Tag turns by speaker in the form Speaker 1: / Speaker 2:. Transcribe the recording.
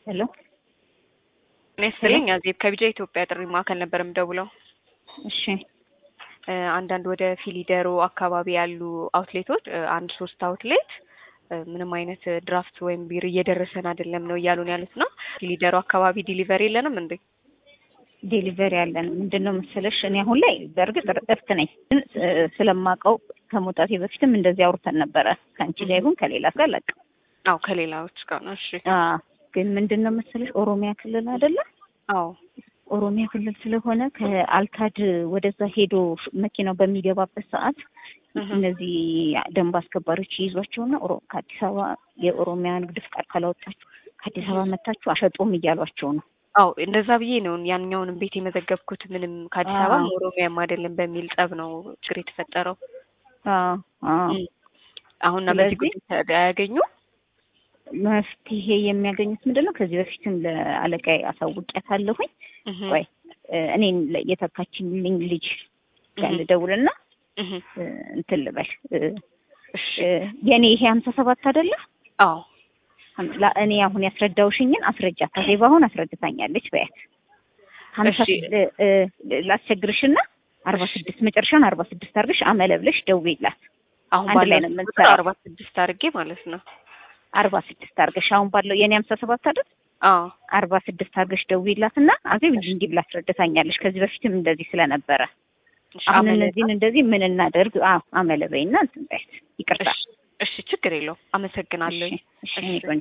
Speaker 1: ሄሎ
Speaker 2: እኔ ስልኝ አዜብ ከቢጃ ኢትዮጵያ ጥሪ ማዕከል ነበር የምደውለው።
Speaker 1: እሺ
Speaker 2: እ አንዳንድ ወደ ፊሊደሮ አካባቢ ያሉ አውትሌቶች እ አንድ ሶስት አውትሌት እ ምንም አይነት ድራፍት ወይም ቢር እየደረሰን አይደለም ነው እያሉን ያሉት ነው። ፊሊደሮ አካባቢ ዲሊቨሪ የለንም እንዴ?
Speaker 1: ዴሊቨሪ ያለን ምንድን ነው መሰለሽ፣ እኔ አሁን ላይ በእርግጥ እረፍት ነኝ፣ ግን እ ስለማውቀው ከመውጣቴ በፊትም እንደዚህ አውርተን ነበረ ከአንቺ ጋር ይሁን ከሌላ ጋር ለቅ
Speaker 2: አዎ ከሌላዎች ጋር ነው። እሺ
Speaker 1: ግን ምንድን ነው መሰለሽ ኦሮሚያ ክልል አይደለ?
Speaker 2: አዎ
Speaker 1: ኦሮሚያ ክልል ስለሆነ ከአልካድ ወደዛ ሄዶ መኪናው በሚገባበት ሰዓት
Speaker 2: እህ
Speaker 1: እነዚህ ደንብ አስከባሪዎች ይይዟቸውና ኦሮ- ከአዲስ አበባ የኦሮሚያ ንግድ ፍቃድ ካላወጣችሁ ከአዲስ አበባ መታችሁ አሸጡም እያሏቸው ነው።
Speaker 2: አዎ እንደዛ ብዬ ነው ያንኛውንም ቤት የመዘገብኩት። ምንም ከአዲስ አበባ
Speaker 1: አዎ።
Speaker 2: ኦሮሚያም አይደለም በሚል ጸብ ነው ችግር የተፈጠረው።
Speaker 1: አዎ አዎ
Speaker 2: እም። አሁን እና በዚህ
Speaker 1: ስለዚህ-
Speaker 2: ጉዳይ አያገኙ
Speaker 1: መፍትሄ የሚያገኙት ምንድን ነው? ከዚህ በፊትም ለአለቃዬ አሳውቂያታለሁኝ። ቆይ እ እኔን ለ- የተካችልኝ ልጅ ጋር ልደውልና እ እንትን ልበል እ
Speaker 2: እሺ
Speaker 1: እ የእኔ ይሄ ሀምሳ ሰባት አይደለ?
Speaker 2: አዎ
Speaker 1: ሀም- ላ- እኔ አሁን ያስረዳውሽኝን አስረጃት። አዜብ አሁን አስረድታኛለች። በያት ሀምሳ
Speaker 2: እሺ።
Speaker 1: እ- እ- ላስቸግርሽና አርባ ስድስት መጨረሻውን አርባ ስድስት አድርገሽ አመለ ብለሽ ደውዪላት።
Speaker 2: አሁን
Speaker 1: አንድ ላይ
Speaker 2: ባለው
Speaker 1: ነው
Speaker 2: ቁጥር
Speaker 1: የምንሰራው።
Speaker 2: አርባ ስድስት አድርጌ ማለት ነው።
Speaker 1: አርባ ስድስት አድርገሽ አሁን ባለው የእኔ ሀምሳ ሰባት አይደል?
Speaker 2: አዎ
Speaker 1: አርባ ስድስት አድርገሽ ደውዪላትና አዜብ እንዲህ እንዲህ ብላ አስረድታኛለች። ከዚህ በፊትም እንደዚህ ስለነበረ
Speaker 2: እሺ
Speaker 1: አሁን
Speaker 2: አመለ-
Speaker 1: እነዚህን እንደዚህ ምን እናደርግ? አዎ አመለ በይና እንትን በያት። ይቅርታ።
Speaker 2: እሺ እሺ ችግር የለውም። አመሰግናለሁ።
Speaker 1: እሺ፣ እሺ፣ እኔ ቆንጆ